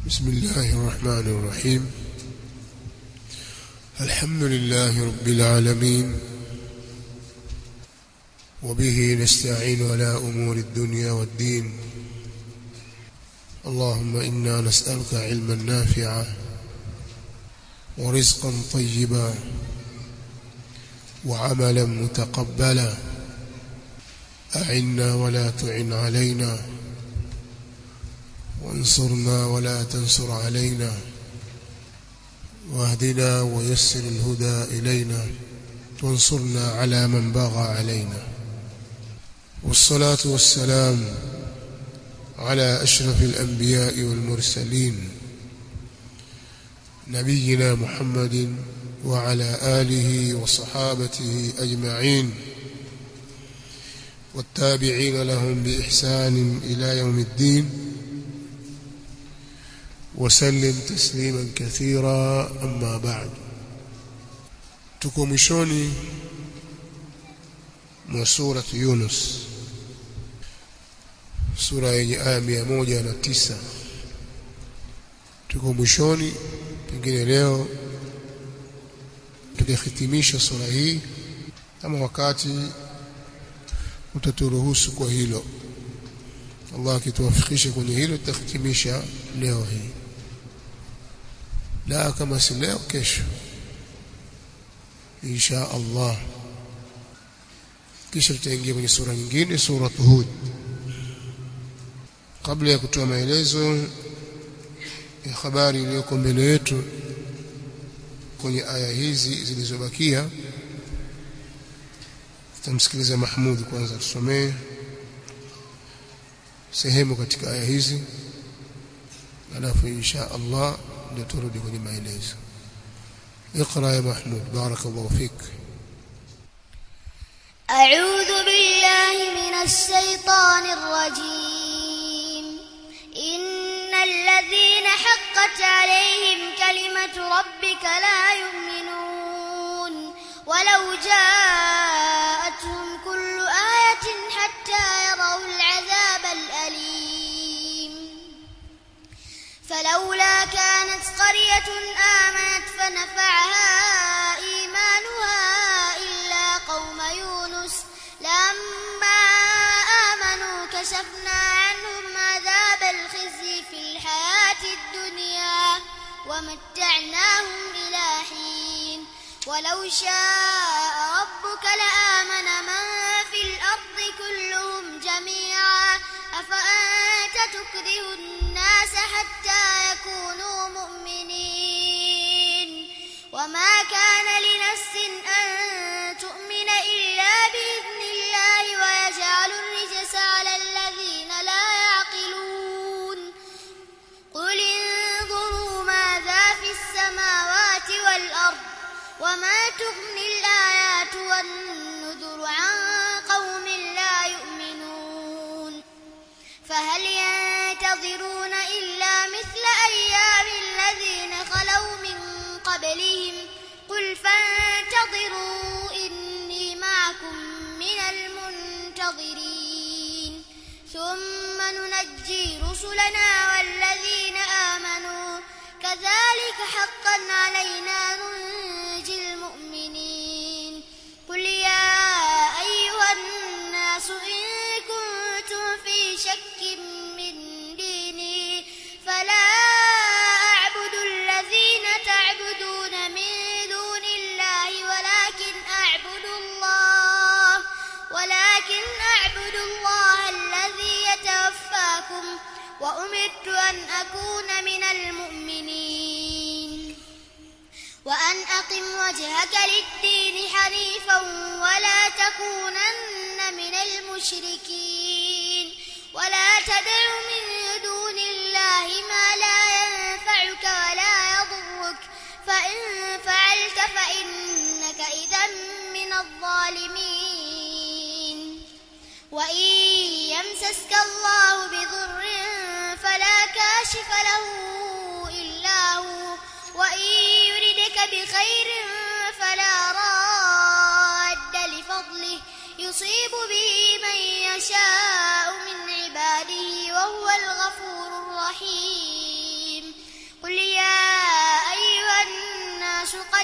بسم الله الرحمن الرحيم الحمد لله رب العالمين وبه نستعين على أمور الدنيا والدين اللهم إنا نسألك علما نافعا ورزقا طيبا وعملا متقبلا أعنا ولا تعن علينا وانصرنا ولا تنصر علينا واهدنا ويسر الهدى إلينا وانصرنا على من بغى علينا والصلاة والسلام على أشرف الأنبياء والمرسلين نبينا محمد وعلى آله وصحابته أجمعين والتابعين لهم بإحسان إلى يوم الدين وسلم تسليما كثيرا أما بعد tuko mwishoni mwa sura Yunus sura yenye aya mia moja na tisa tuko mwishoni pengine leo tukihitimisha sura hii kama wakati utaturuhusu kwa hilo Allah akituwafikisha kwenye hilo tutahitimisha leo hii la kama si leo kesho insha Allah kisha tutaingia kwenye sura nyingine sura Hud kabla ya kutoa maelezo ya habari iliyoko mbele yetu kwenye aya hizi zilizobakia tutamsikiliza Mahmud kwanza tusomee sehemu katika aya hizi alafu insha Allah ndio turudi kwenye maelezo اقرا يا محمود بارك الله فيك أعوذ بالله من الشيطان الرجيم إن الذين حقت عليهم كلمة ربك لا يؤمنون ولو جاءتهم كل آية حتى يروا العذاب الأليم فلولا كانت قرية آمنت فنفعها إيمانها إلا قوم يونس لما آمنوا كشفنا عنهم عذاب الخزي في الحياة الدنيا ومتعناهم إلى حين ولو شاء ربك لآمن من في الأرض كلهم جميعا أفأنت تكره الناس حتى يكونوا مؤمنين وما كان لنفس أن تؤمن إلا بإذن الله ويجعل الرجس على الذين لا يعقلون قل انظروا ماذا في السماوات والأرض وما تغني الآيات والنذر عن قوم لا يؤمنون فهل ينتظرون إلا مثل أيام الذين خلوا من قبلهم قل فانتظروا إني معكم من المنتظرين ثم ننجي رسلنا والذين آمنوا كذلك حقا علينا ننجي المؤمنين قل يا أيها الناس إن كنتم في شك من ديني فلا أعبد الذين تعبدون من دون الله ولكن أعبد الله ولكن أعبد الله الذي يتوفاكم وأمرت أن أكون من المؤمنين وأن أقم وجهك للدين حنيفا ولا تكونن من المشركين ولا تدع من دون الله ما لا ينفعك ولا يضرك فإن فعلت فإنك إذا من الظالمين وإن يمسسك الله بضر فلا كاشف له إلا هو وإن يردك بخير فلا راد لفضله يصيب به من يشاء من عباده وهو الغفور الرحيم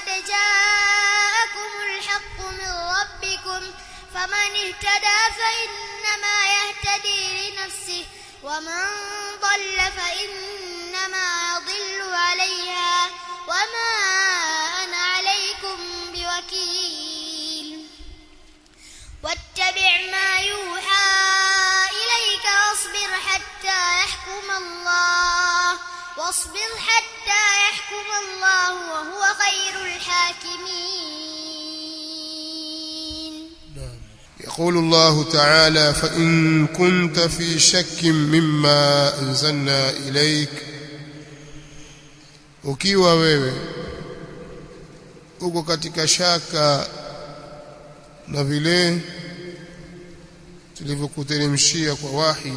قد جاءكم الحق من ربكم فمن اهتدى فإنما يهتدي لنفسه ومن ضل فإنما يضل عليها وما أنا عليكم بوكيل واتبع ما يوحى إليك واصبر حتى يحكم الله واصبر حتى يحكم الله وهو خير الحاكمين نعم. يقول الله تعالى فإن كنت في شك مما أنزلنا إليك ukiwa wewe uko katika shaka na vile tulivyokuteremshia kwa wahi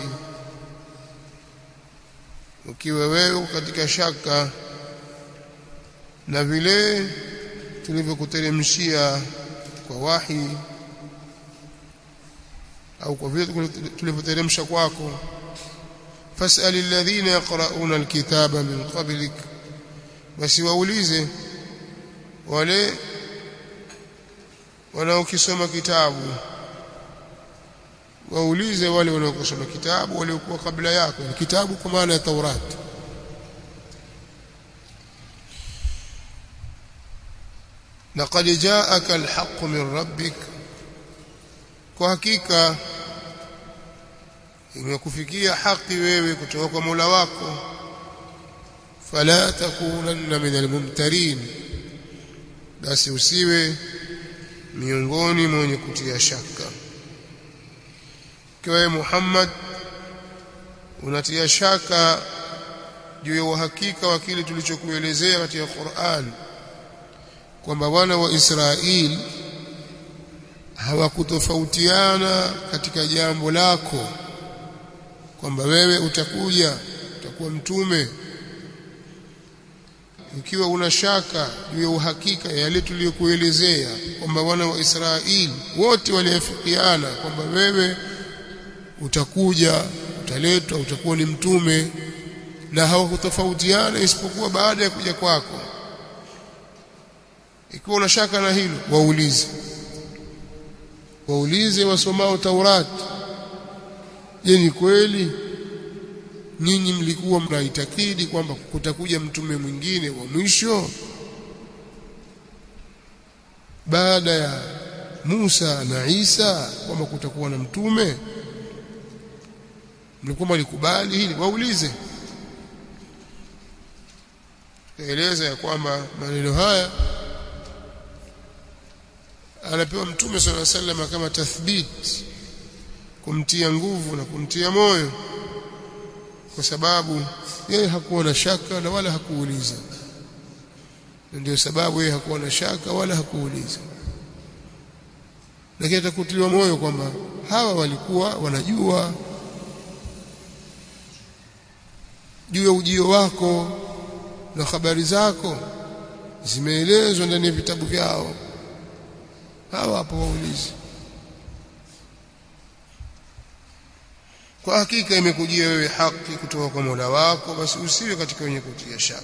ukiwa wewe uko katika shaka na vile tulivyokuteremshia kwa wahi au kwa vile tulivyoteremsha kwako fas'al alladhina yaqra'una alkitaba min qablik basi waulize wale wanaokisoma kitabu waulize wale wanaokisoma kitabu waliokuwa kabla yako kitabu kwa maana ya Taurati laqad ja'aka alhaq min rabbik kwa hakika imekufikia haki wewe kutoka kwa Mola wako fala takunanna min almumtarin basi usiwe miongoni mwenye kutia shaka kwa Muhammad unatia shaka juu ya uhakika wa kile tulichokuelezea katika Qur'an kwamba wana wa Israeli hawakutofautiana katika jambo lako kwamba wewe utakuja utakuwa mtume ukiwa una shaka juu ya uhakika yale tuliyokuelezea kwamba wana wa Israeli wote waliafikiana kwamba wewe utakuja utaletwa utakuwa ni mtume na hawakutofautiana isipokuwa baada ya kuja kwako ikiwa una shaka na hilo waulize waulize wasomao Taurati je ni kweli nyinyi mlikuwa mnaitakidi kwamba kutakuja mtume mwingine wa mwisho baada ya Musa na Isa kwamba kutakuwa na mtume mlikuwa mlikubali hili waulize eleza ya kwamba maneno haya anapewa mtume swalla sallam kama tathbit kumtia nguvu na kumtia moyo kwa sababu yeye hakuwa na shaka na wala hakuuliza ndio sababu yeye hakuwa na shaka wala hakuuliza lakini atakutiliwa moyo kwamba hawa walikuwa wanajua juu ya ujio wako na habari zako zimeelezwa ndani ya vitabu vyao hawa hapo waulizi kwa hakika imekujia wewe haki kutoka kwa Mola wako basi usiwe katika wenye kutia shaka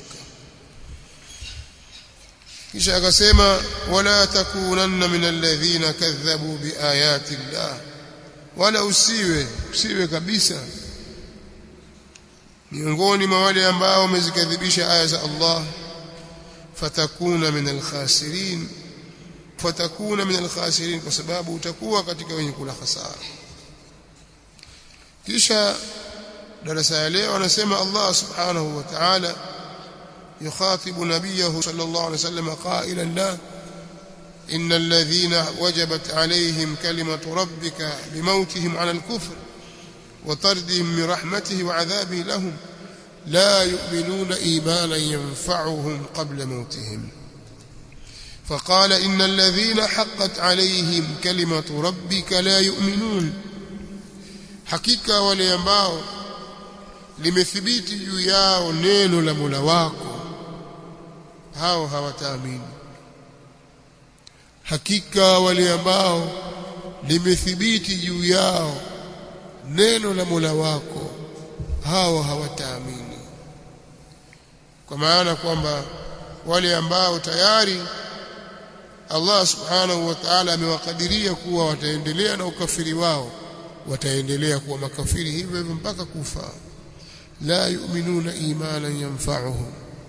kisha akasema wala takunanna min alladhina kadhabu biayati llah wala usiwe usiwe kabisa miongoni mwa wale ambao wamezikadhibisha aya za Allah fatakuna min alkhasirin fatakuna min alkhasirin kwa sababu utakuwa katika wenye kula hasara kisha darasa ya leo anasema Allah subhanahu wa ta'ala يخاطب نبيه صلى الله عليه وسلم قائلا له إن الذين وجبت عليهم كلمة ربك بموتهم على الكفر وطردهم من رحمته وعذابه لهم لا يؤمنون إيمانا ينفعهم قبل موتهم فقال إن الذين حقت عليهم كلمة ربك لا يؤمنون حقيقة وليambao limethibiti juu yao neno la Mola wako hao hawataamini hakika wale ambao limethibiti juu yao neno la Mola wako hao hawataamini kwa maana kwamba wale ambao tayari Allah subhanahu wa ta'ala amewakadiria kuwa wataendelea na ukafiri wao wataendelea kuwa makafiri hivyo hivyo mpaka kufa la yu'minuna imanan yanfa'uhum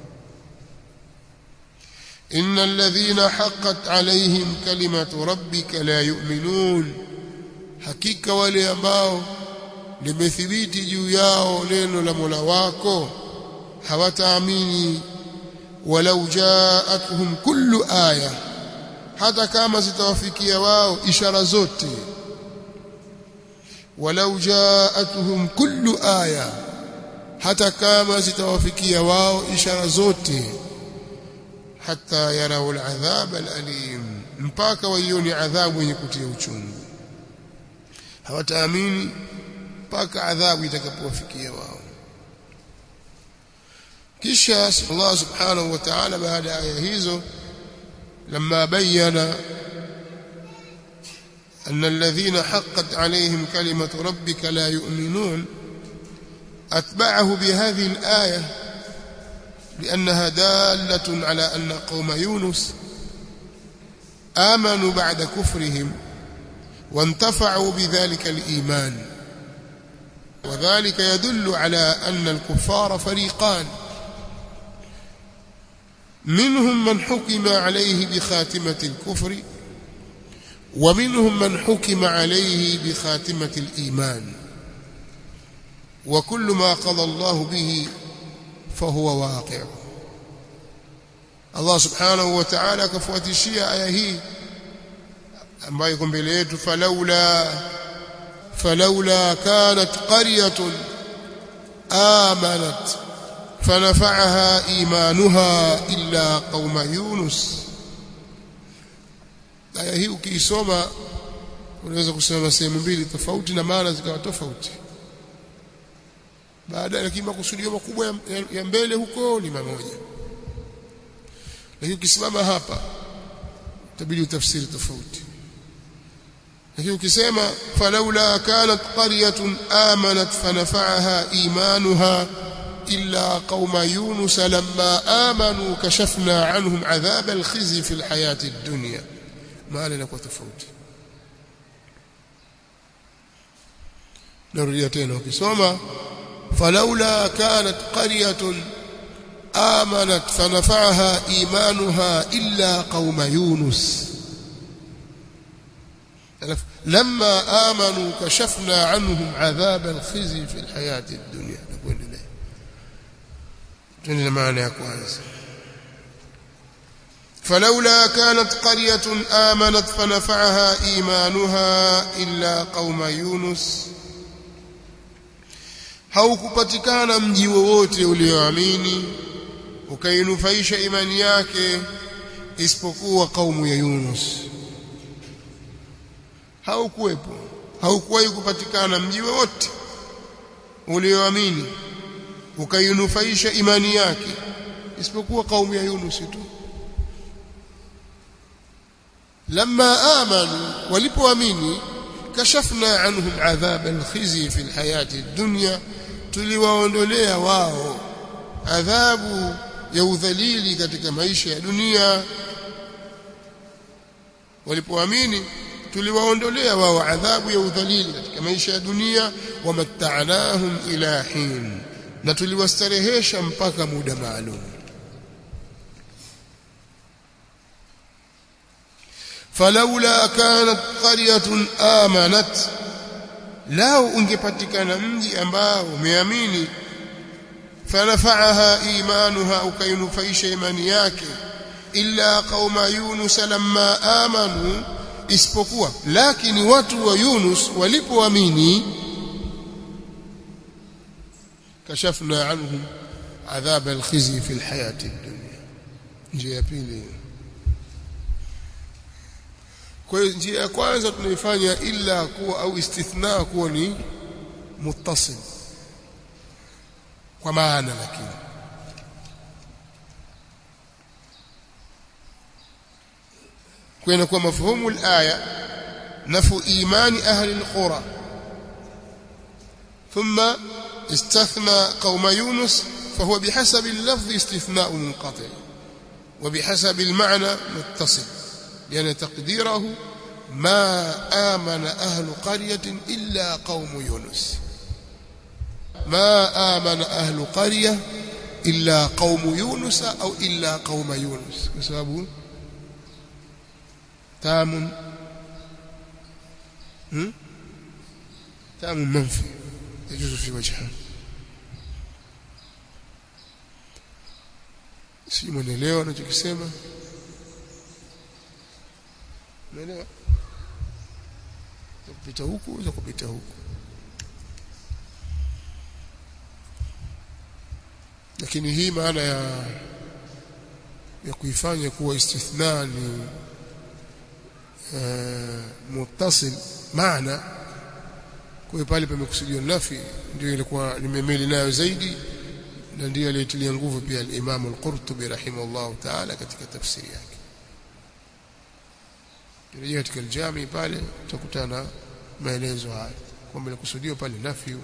innal ladhina haqqat alayhim kalimatu rabbika la yu'minun hakika wale ambao limethibiti juu yao neno la Mola wako hawataamini walau jaatuhum kullu aya hata kama zitawafikia wao ishara zote walau jaatuhum kullu aya hata kama zitawafikia wao ishara zote hata yarau aladhab alalim mpaka waione adhabu yenye kutia uchungu hawataamini mpaka adhabu itakapowafikia wao kisha Allah subhanahu wa ta'ala baada ya aya hizo لما بين أن الذين حقت عليهم كلمة ربك لا يؤمنون أتبعه بهذه الآية لأنها دالة على أن قوم يونس آمنوا بعد كفرهم وانتفعوا بذلك الإيمان وذلك يدل على أن الكفار فريقان منهم من حكم عليه بخاتمة الكفر ومنهم من حكم عليه بخاتمة الإيمان وكل ما قضى الله به فهو واقع الله سبحانه وتعالى كفواتشيا aya hii ambayo iko mbele yetu falaula falaula kanat qaryatun amanat فنفعها إيمانها إلا قوم يونس aya hii ukiisoma unaweza kusema sehemu mbili tofauti na maana zikawa tofauti baada lakini makusudio makubwa ya, ya mbele huko ni mamoja lakini ukisimama hapa itabidi utafsiri tofauti lakini ukisema falaula kanat qaryatun amanat fanafa'aha imanuha إلا قوم يونس لما آمنوا كشفنا عنهم عذاب الخزي في الحياة الدنيا ما لنا تفوت نرجع تena ukisoma فلولا كانت قرية آمنت فنفعها إيمانها إلا قوم يونس لما آمنوا كشفنا عنهم عذاب الخزي في الحياة الدنيا نقول إليه تنزل معنى ya kwanza فلولا كانت قرية آمنت فنفعها إيمانها إلا قوم يونس haukupatikana mji wowote ulioamini ukainufaisha imani yake isipokuwa kaumu ya Yunus haukuwepo haukuwahi kupatikana mji wowote ulioamini ukainufaisha imani yake isipokuwa kaumu ya Yunus tu lamma amanu walipoamini kashafna anhum adhab alkhizi fi alhayati ad-dunya tuliwaondolea wao adhabu ya udhalili katika maisha ya dunia walipoamini tuliwaondolea wao adhabu ya udhalili katika maisha ya dunia wamatta'nahum ila hin na tuliwastarehesha mpaka muda maalum falaula kanat qaryatun amanat lao ungepatikana mji ambao umeamini fanafa'aha imanuha ukainufaisha imani yake illa qauma yunus lamma amanu isipokuwa lakini watu wa Yunus walipoamini kashafna anhum adhab alkhizi fi alhayati ad-dunya njia ya pili kwa hiyo njia ya kwanza tunaifanya illa kuwa au istithna kuwa ni muttasil kwa maana lakini kwenda kwa mafhumu al-aya nafu imani ahli al-qura thumma استثنى قوم يونس فهو بحسب اللفظ استثناء منقطع وبحسب المعنى متصل yani taqdirahu ma amana ahlu qaryatin illa qaum yunus ma amana ahlu qarya illa qaum yunus au illa qaum yunus kwa sababu تام تام منفي يجوز في وجهه si mwelewa anachokisema umeelewa kupita huku za kupita huku lakini hii maana ya ya kuifanya kuwa istithna ni muttasil maana kwa pale pamekusudiwa nafi ndio ilikuwa nimemeli nayo zaidi na ndio aliyetilia nguvu pia al-Imam al-Qurtubi rahimahullah ta'ala katika tafsiri yake kirejea katika al-Jami pale utakutana maelezo haya kwamba ilikusudiwa pale nafi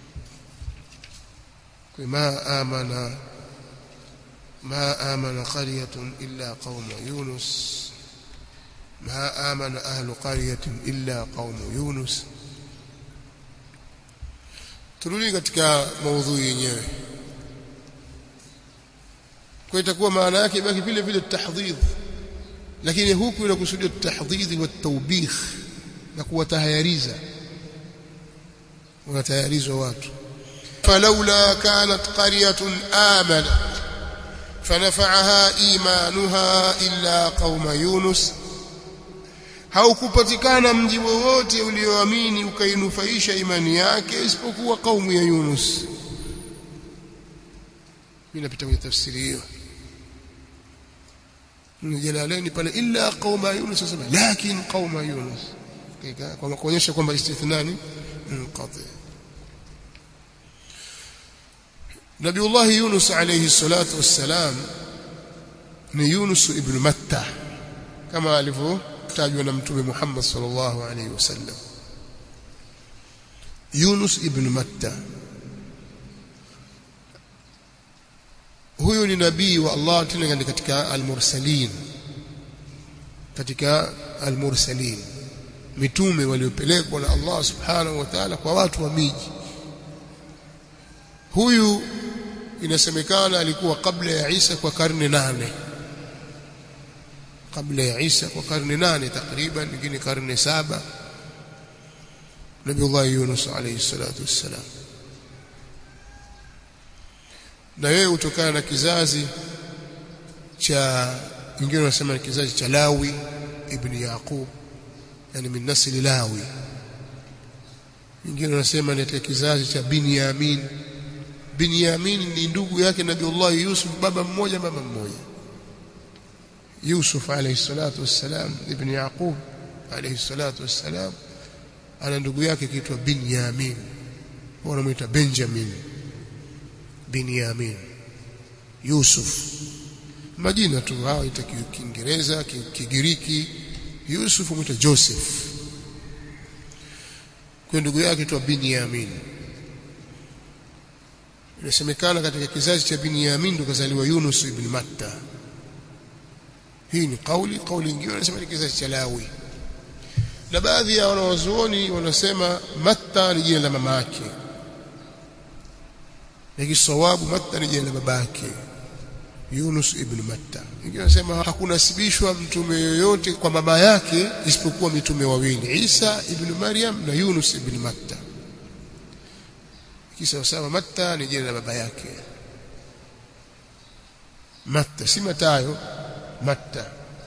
kwa ma amana ma amana qaryatun illa qauma yunus ما آمن أهل قرية إلا قوم يونس turudi katika maudhui yenyewe kwa itakuwa maana yake ibaki vile vile tahdhid lakini huku inakusudia tahdhid wa tawbih na kuwatahayariza wanatayarizwa watu falaula kanat qaryatun amanat fanafa'aha imanuha illa qauma yunus haukupatikana mji wowote ulioamini ukainufaisha imani yake isipokuwa kaumu ya Yunus mimi napita kwenye tafsiri hiyo Jalalaini pale illa qauma Yunus sema lakin qauma Yunus kwa kuonyesha kwamba istithnani munqati Nabiullah Yunus alayhi salatu wassalam ni Yunus ibn Matta kama alivyo tajwa na mtume Muhammad sallallahu alaihi wasallam Yunus ibn Matta huyu ni nabii wa Allah tena katika al-mursalin katika al-mursalin mitume waliopelekwa na Allah subhanahu wa ta'ala kwa watu wa miji huyu inasemekana alikuwa kabla ya Isa kwa karne nane kabla ya Isa kwa karne nane takriban nyingine karne saba Nabiullah Yunus alayhi salatu wassalam na yeye hutokana na kizazi cha wengine wanasema ni kizazi cha Lawi ibn Yaqub yani min nasli Lawi wengine wanasema ni katika kizazi cha Binyamin Binyamin ni ndugu yake Nabiullah Yusuf baba mmoja mama mmoja Yusuf alayhi salatu wassalam ibn Yaqub alayhi salatu wassalam ana ndugu yake kiitwa Binyamin wanamuita Benjamin Binyamin Yusuf majina tu hao ita Kiingereza Kigiriki Yusuf muita Joseph kwa ndugu yake tu Binyamin inasemekana katika kizazi cha Binyamin ndo kazaliwa Yunus ibn Matta hii ni kauli kauli nyingine wanasema ni kizazi cha Lawi na baadhi ya wanawazuoni wanasema Matta ni jina la mama yake lakini sawabu Matta ni jina la baba yake Yunus ibn Matta wengine wanasema hakunasibishwa mtume yoyote kwa baba yake isipokuwa mitume wawili Isa ibn Maryam na Yunus ibn Matta kisa sawa Matta ni jina la baba yake Matta si Matayo Matta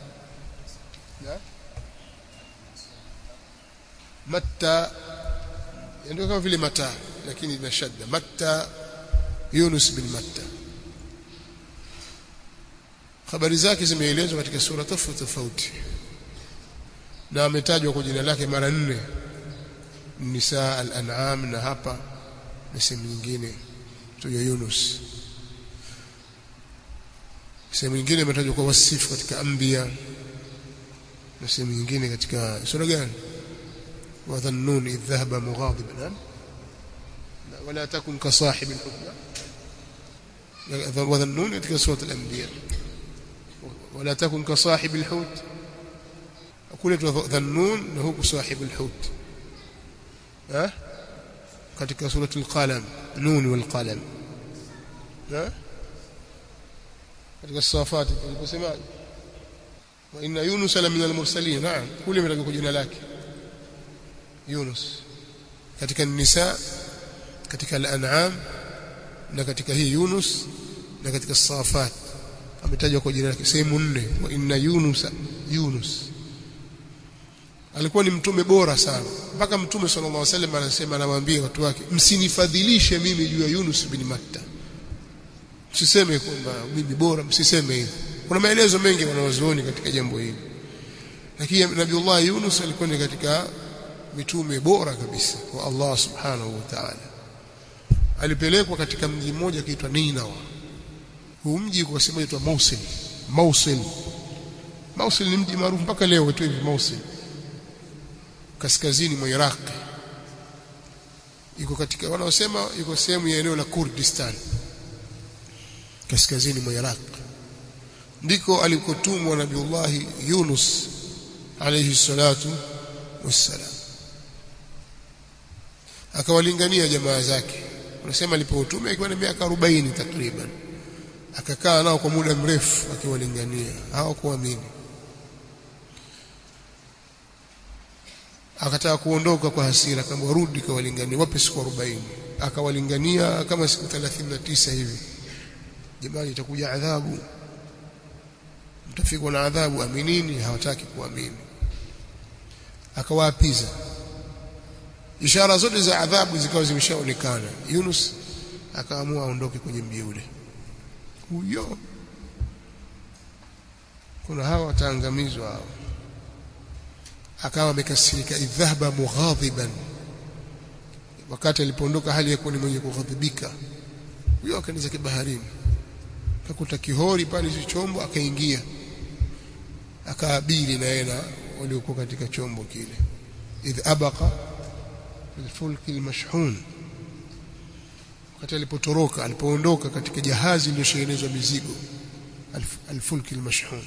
Matta ndio kama vile mata lakini ina shadda Matta Yunus bin Matta habari zake zimeelezwa katika sura tofauti tofauti na ametajwa kwa jina lake mara nne Nisa al-An'am na hapa na sehemu nyingine tu ya Yunus sehemu nyingine imetajwa kwa wasifu katika Anbiya na sehemu nyingine katika sura gani وظنون إذ ذهب مغاضبا ولا تكن كصاحب الحكمة وظنون katika سورة الأنبياء ولا تكن كصاحب الحوت kule dhannun na huku sahibul hut eh katika suratul qalam nun wal qalam eh katika safati aliposemaje wa inna yunus la min al-mursalin naam kule imetajwa kwa jina lake yunus katika nisa katika al-an'am na katika hii yunus na katika safat ametajwa kwa jina lake sehemu nne wa inna yunus yunus alikuwa ni mtume bora sana mpaka mtume sallallahu alaihi wasallam anasema anawaambia watu wake msinifadhilishe mimi juu ya Yunus bin Matta msiseme kwamba mimi bora msiseme hivyo kuna maelezo mengi wanawazuoni katika jambo hili lakini Nabiullah Yunus alikuwa ni katika mitume bora kabisa wa Allah subhanahu wa ta'ala alipelekwa katika mji mmoja kiitwa Ninawa huu mji kwa sema inaitwa Mosul Mosul Mosul ni mji maarufu mpaka leo wetu hivi Mosul kaskazini mwa Iraq iko katika wanaosema iko sehemu ya eneo la Kurdistan kaskazini mwa Iraq ndiko alikotumwa Nabiullah Yunus alayhi salatu wassalam akawalingania jamaa zake unasema alipoutume akiwa na miaka 40 takriban akakaa nao kwa muda mrefu akiwalingania hawakuamini akataka kuondoka kwa hasira kama warudi kawalingania wape siku 40 akawalingania kama siku 39 hivi jamani itakuja adhabu mtafikwa na adhabu aminini hawataki kuamini akawaapiza ishara zote za adhabu zikawa zimeshaonekana Yunus akaamua aondoke kwenye mji ule huyo kuna hawa wataangamizwa hao akawa amekasirika idhahaba mughadhiban wakati alipoondoka hali ya kuwa ni mwenye kughadhibika huyo akaenda kibaharini akakuta kihori pale hicho chombo akaingia akaabiri na yeye na waliokuwa katika chombo kile idh abaqa filfulki almashhun wakati alipotoroka alipoondoka katika jahazi lililoshenezwa mizigo alfulki almashhun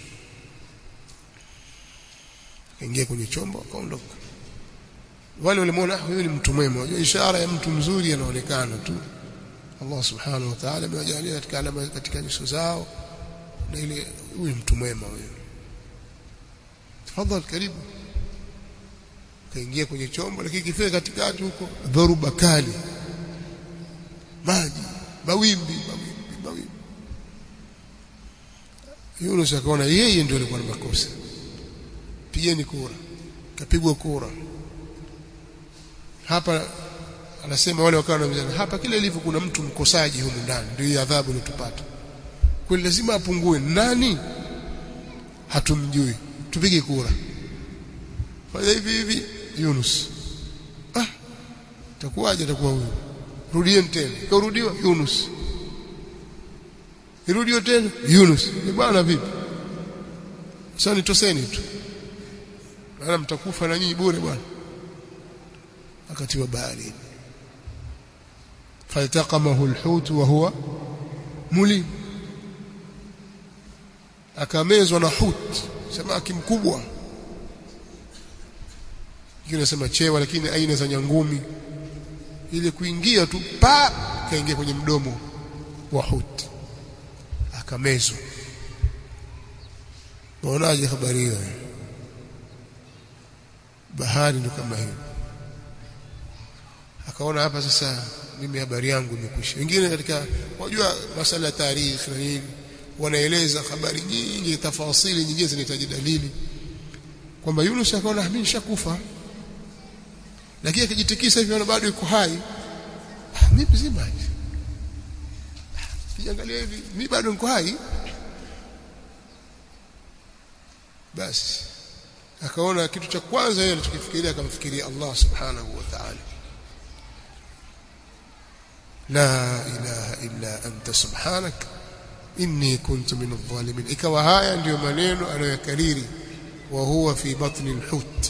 akaingia kwenye chombo akaondoka wale walimwona huyu ni mtu mwema unajua ishara ya mtu mzuri anaonekana tu Allah subhanahu wa ta'ala amewajalia katika alama katika nyuso zao na ile huyu mtu mwema huyu tafadhali karibu kaingia kwenye chombo lakini kifika katikati huko dhoruba kali maji mawimbi mawimbi mawimbi Yunus akaona yeye ndio alikuwa na makosa pigeni kura kapigwa kura hapa anasema wale wakawa wanamjana hapa kile ilivyo kuna mtu mkosaji humu ndani ndio adhabu inatupata kwa lazima apungue nani hatumjui tupige kura fanya hivi hivi Yunus ah takuwaje atakuwa huyu rudieni tena kaurudiwa Yunus irudio tena Yunus ni bwana vipi sasa nitoseni tu maana mtakufa na nyinyi bure bwana akatiwa baharini faltaqamahu alhut wa huwa mulim akamezwa na hut samaki mkubwa inasema chewa lakini aina za nyangumi ile kuingia tu pa kaingia kwenye mdomo wa hut akamezwa unaonaje habari hiyo bahari ndo kama hiyo akaona hapa sasa mimi habari yangu imekwisha wengine katika wajua masala ya tarikhi na nini wanaeleza habari nyingi tafasili nyingine zinahitaji dalili kwamba Yunus akaona mimi nishakufa lakini akijitikisa hivi ana bado yuko hai mimi mzima kiangalia hivi mimi bado niko hai basi akaona kitu cha kwanza yeye alichokifikiria akamfikiria Allah subhanahu wa ta'ala la ilaha illa anta subhanak inni kuntu min adh-dhalimin ikawa haya ndiyo maneno anayokariri wa huwa fi batni al-hut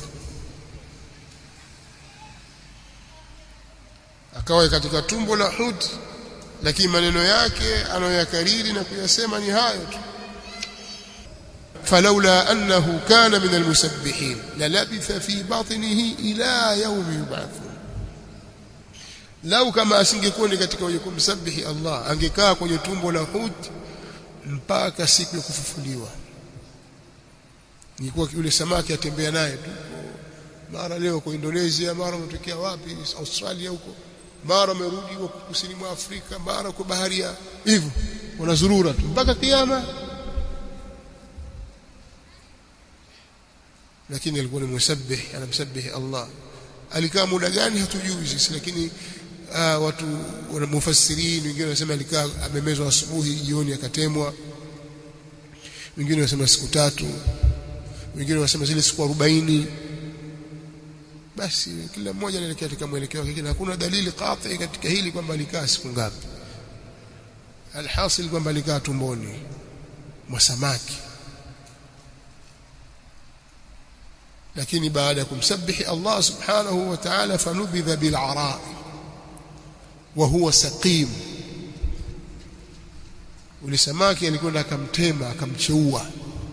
akawa katika tumbo la hut lakini maneno yake anayoyakariri na kuyasema ni hayo tu فلولا أنه كان من المسبحين للبث في بطنه إلى يوم يبعثون lau kama asingekuwa ni katika wenye kumsabihi Allah angekaa kwenye tumbo la hut mpaka siku ya kufufuliwa nilikuwa yule samaki atembea naye tu mara leo kwa Indonesia mara umetokea wapi Australia huko mara amerudi huko kusini mwa Afrika mara kwa bahari ya hivyo wanazurura tu mpaka kiyama lakini alikuwa ni musabbih anamsabihi Allah alikaa muda gani hatujui sisi lakini uh, watu wana mufassirini wengine wanasema alikaa amemezwa asubuhi jioni akatemwa wengine wanasema siku tatu wengine wanasema zile siku 40 basi kila mmoja anaelekea katika mwelekeo wake lakini hakuna dalili qati katika hili kwamba alikaa siku ngapi alhasil kwamba alikaa tumboni mwa samaki lakini baada ya kumsabihi Allah subhanahu wa ta'ala fanubidha bil ara wa huwa saqim ule samaki alikwenda akamtema akamcheua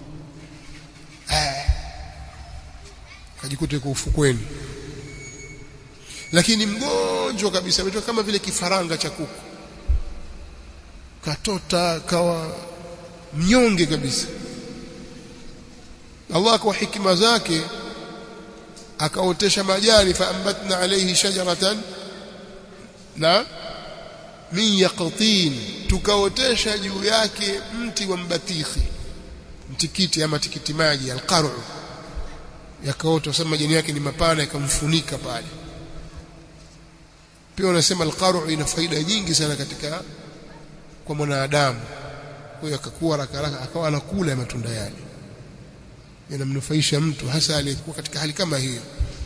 akajikuta kwa ufukweni lakini mgonjwa kabisa ametoka kama vile kifaranga cha kuku katota kawa mnyonge kabisa Allah kwa hikima zake akaotesha majani faambatna alayhi shajaratan na min yaqtin tukaotesha juu yake mti wa mbatikhi mtikiti ama tikiti maji alqaru yakaota sema majani yake ni mapana yakamfunika pale pia wanasema alqaru ina faida nyingi sana katika kwa mwanadamu kwa hiyo akakuwa haraka haraka akawa anakula matunda yale yanamnufaisha mtu hasa aliyekuwa katika hali kama hiyo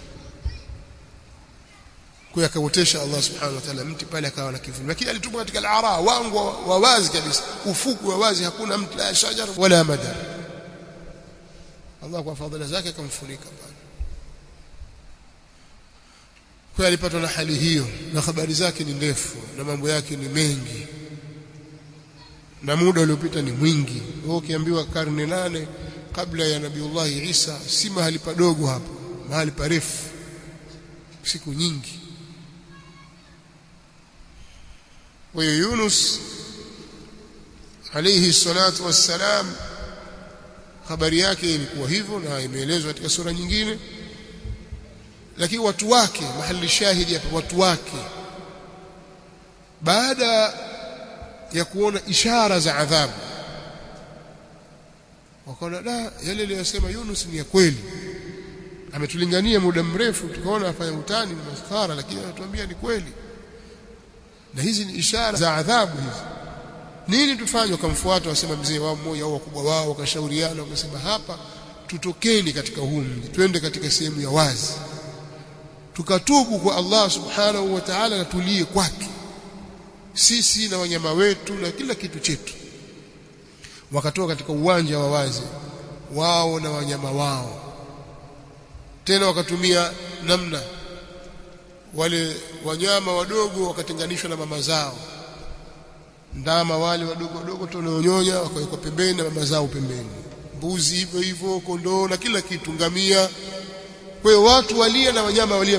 kwa hiyo akaotesha Allah subhanahu wa ta'ala mti pale akawa na kivuli lakini alitupwa katika al-ara wangu wa wazi kabisa ufuku wa wazi hakuna mti la shajar wala madar Allah kwa fadhila zake akamfunika pale kwa alipatwa na hali hiyo na habari zake ni ndefu na mambo yake ni mengi na muda uliopita ni mwingi wewe ukiambiwa karne nane kabla ya nabiullahi Isa si mahali padogo hapo mahali parefu siku nyingi kwa hiyo Yunus alayhi salatu wassalam habari yake ilikuwa hivyo na imeelezwa katika sura nyingine lakini watu wake mahali shahidi hapa watu wake baada ya kuona ishara za adhabu wakaona da yale aliyosema Yunus ni ya kweli ametulingania muda mrefu tukaona afanya utani maskhara lakini anatuambia ni kweli na hizi ni ishara za adhabu hizi nini tufanye wakamfuata wasema mzee wao mmoja au wakubwa wao wakashauriana wakasema hapa tutokeni katika huu mji twende katika sehemu ya wazi tukatubu kwa Allah subhanahu wa ta'ala na tulie kwake sisi na wanyama wetu na kila kitu chetu wakatoka katika uwanja wa wazi wao na wanyama wao tena wakatumia namna wale wanyama wadogo wakatenganishwa na mama zao ndama wale wadogo wadogo tunaonyonya wakawekwa pembeni na mama zao pembeni mbuzi hivyo hivyo kondoo na kila kitu ngamia kwa hiyo watu walia na wanyama walia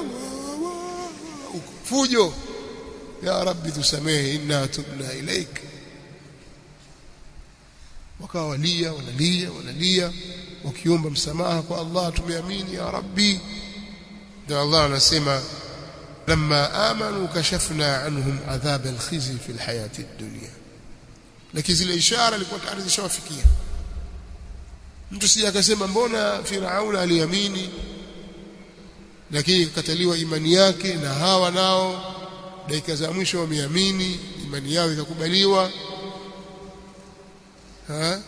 fujo ya rabbi tusamehe inna tubna ilaik wakawa walia wanalia wanalia wakiomba msamaha kwa Allah tumeamini ya rabbi ndio Allah anasema lamma amanu kashafna anhum adhab alkhizi fi alhayati ad-dunya lakini zile ishara ilikuwa tayari zishawafikia mtu sija akasema mbona Firauna aliamini lakini ikakataliwa imani yake na hawa nao dakika za mwisho wameamini imani yao ikakubaliwa ha?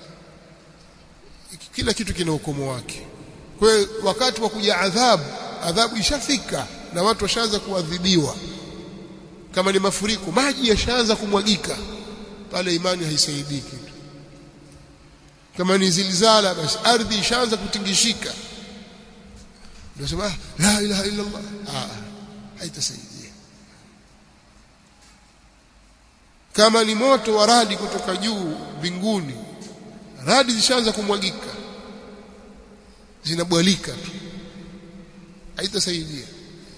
kila kitu kina ukomo wake kwa hiyo wakati wa kuja adhabu adhabu ishafika na watu washaanza kuadhibiwa kama ni mafuriko maji yashaanza kumwagika pale imani haisaidii kitu kama ni zilzala basi ardhi ishaanza kutingishika ndio sema la ilaha illa Allah ah haitasaidia kama ni moto wa radi kutoka juu mbinguni radi zishaanza kumwagika zinabwalika tu haitasaidia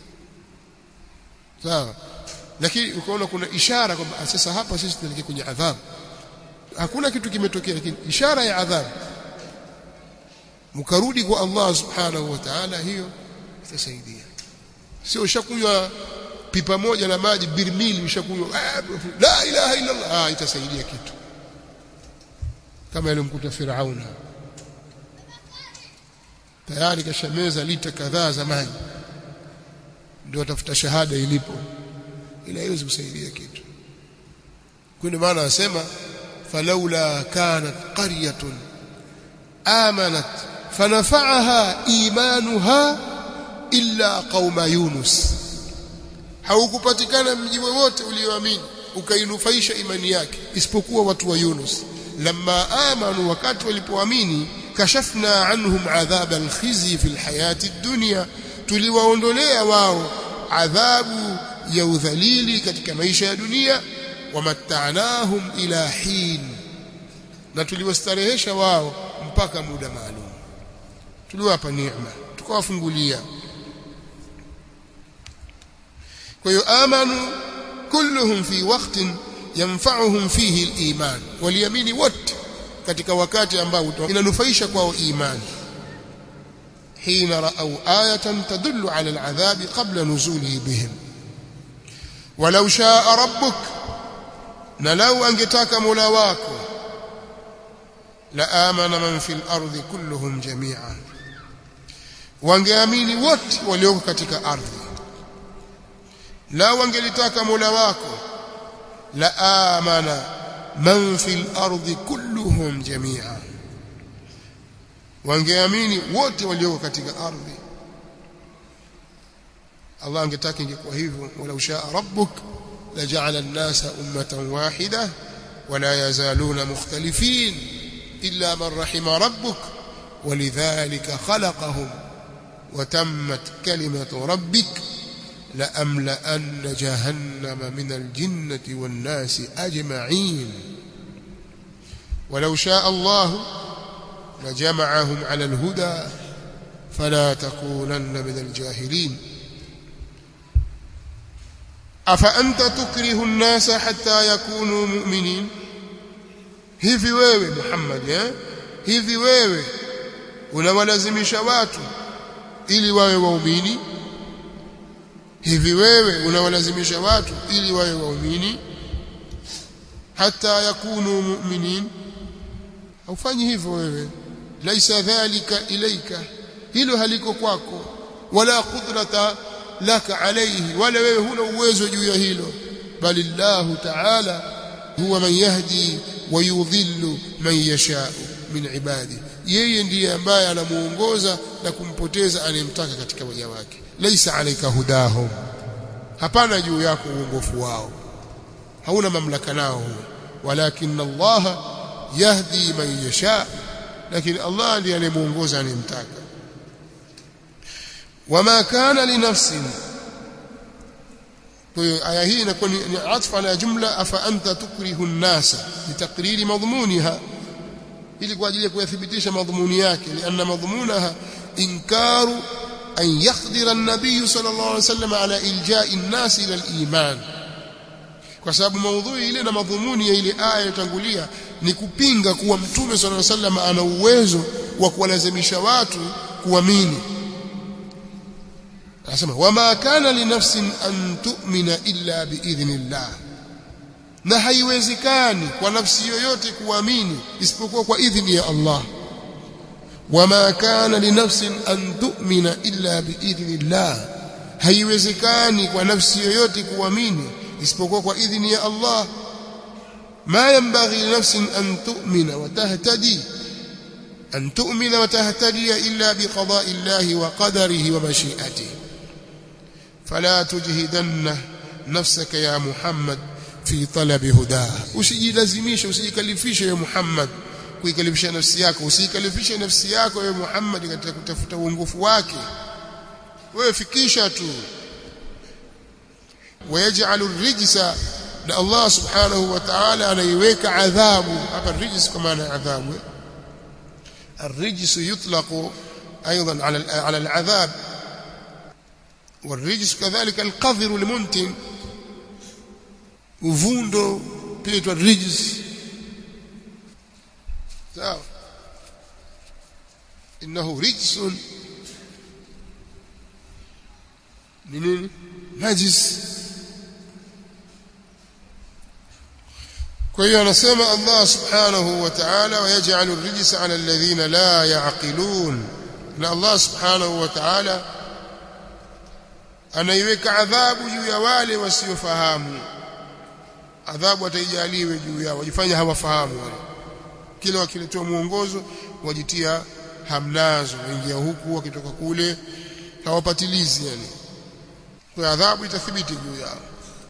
sawa lakini ukaona kuna ishara kwamba sasa hapa sisi tunaelekea kwenye adhabu hakuna kitu kimetokea lakini ishara ya adhabu mkarudi kwa Allah subhanahu wa ta'ala hiyo itasaidia sio ushakunywa pipa moja la maji birmili ushakunywa la ilaha illa Allah ah itasaidia kitu kama ilimkuta Firauna tayari kashameza lita kadhaa za maji ndio atafuta shahada ilipo ila haiwezi kusaidia kitu kwa ndio maana anasema falaula kanat qaryatun amanat fanafa'aha imanuha illa qauma yunus haukupatikana mji wowote ulioamini ukainufaisha imani yake isipokuwa watu wa Yunus lamma amanu wakati walipoamini kashafna anhum adhab alkhizi fi alhayati dunya tuliwaondolea wao adhabu ya udhalili katika maisha ya dunia wamatta'nahum ila hin na tuliwastarehesha wao mpaka muda maalum tuliwapa neema tukawafungulia kwa hiyo amanu kulluhum fi waqtin yanfa'uhum fihi al-iman waliamini wote katika wakati ambao inanufaisha kwao imani حين رأوا آية تدل على العذاب قبل نزوله بهم ولو شاء ربك نلو أنجتاك ملاواك لآمن من في الأرض كلهم جميعا wangeamini wote walioko katika ardhi la wangelitaka mola wako la amana man fil ardi kulluhum jami'a wangeamini wote walioko katika ardhi Allah angetaka ingekuwa hivyo wala ushaa rabbuk laja'ala an-nasa ummatan wahida wala yazaluna mukhtalifin illa man rahima rabbuk ولذلك خلقهم وتمت كلمة ربك لأملأن جهنم من الجنة والناس أجمعين ولو شاء الله لجمعهم على الهدى فلا تكونن من الجاهلين أفأنت تكره الناس حتى يكونوا مؤمنين hivi wewe Muhammad eh hivi wewe unawalazimisha watu ili wawe waumini hivi wewe unawalazimisha watu ili wawe waumini hata yakunu mu'minin haufanyi hivyo wewe laisa dhalika ilaika hilo haliko kwako wala qudrata laka alayhi wala wewe huna uwezo juu ya hilo bali Allah ta'ala huwa man yahdi wa yudhillu man yasha min ibadi yeye ndiye ambaye anamuongoza na kumpoteza anayemtaka katika waja wake laisa alayka hudahum hapana juu yako uongofu wao hauna mamlaka nao walakin Allah yahdi man yasha lakini Allah ndiye anayemuongoza anayemtaka wama kana linafsin kwa hiyo aya hii inakuwa ni atfa ala jumla afa anta tukrihu an-nasa litakriri madhmuniha ili kwa ajili ya kuyathibitisha madhumuni yake lianna madhumunaha inkaru an yakhdira an-nabiy sallallahu alayhi wasallam ala ilja'i an-nas ila al-iman kwa sababu maudhui ile na madhumuni ya ile aya iliyotangulia ni kupinga kuwa mtume sallallahu alayhi wasallam ana uwezo wa kuwalazimisha watu kuamini anasema wama kana linafsin an tu'mina illa biidhnillah na haiwezekani kwa nafsi yoyote kuamini isipokuwa kwa idhini ya Allah wama kana linafsin an tu'mina illa biidhnillah haiwezekani kwa nafsi yoyote kuamini isipokuwa kwa idhini ya Allah ما ينبغي لنفس أن تؤمن وتهتدي أن تؤمن وتهتدي إلا بقضاء الله وقدره ومشيئته فلا تجهدن نفسك يا محمد في طلب هداه usijilazimishe usijikalifishe ya Muhammad kuikalifisha nafsi yako usijikalifishe nafsi yako ya Muhammad katika kutafuta uongofu wake wewe fikisha tu wayaj'alu rijsa na Allah subhanahu wa ta'ala anaiweka adhabu hapa rijs kwa maana adhabu الرجس يطلق أيضا على على العذاب والرجس كذلك القذر المنتن uvundo pia itwa rijs sawa innahu rijsun ni nini najis kwa hiyo anasema Allah subhanahu wa ta'ala wayaj'alu ar-rijsa 'ala alladhina la ya'qilun na Allah subhanahu wa ta'ala anaiweka adhabu juu ya wale wasiofahamu adhabu ataijaliwe juu yao wajifanya hawafahamu wale kila wakiletewa mwongozo wajitia hamnazo waingia huku wakitoka kule hawapatilizi yani kwa adhabu itathibiti juu yao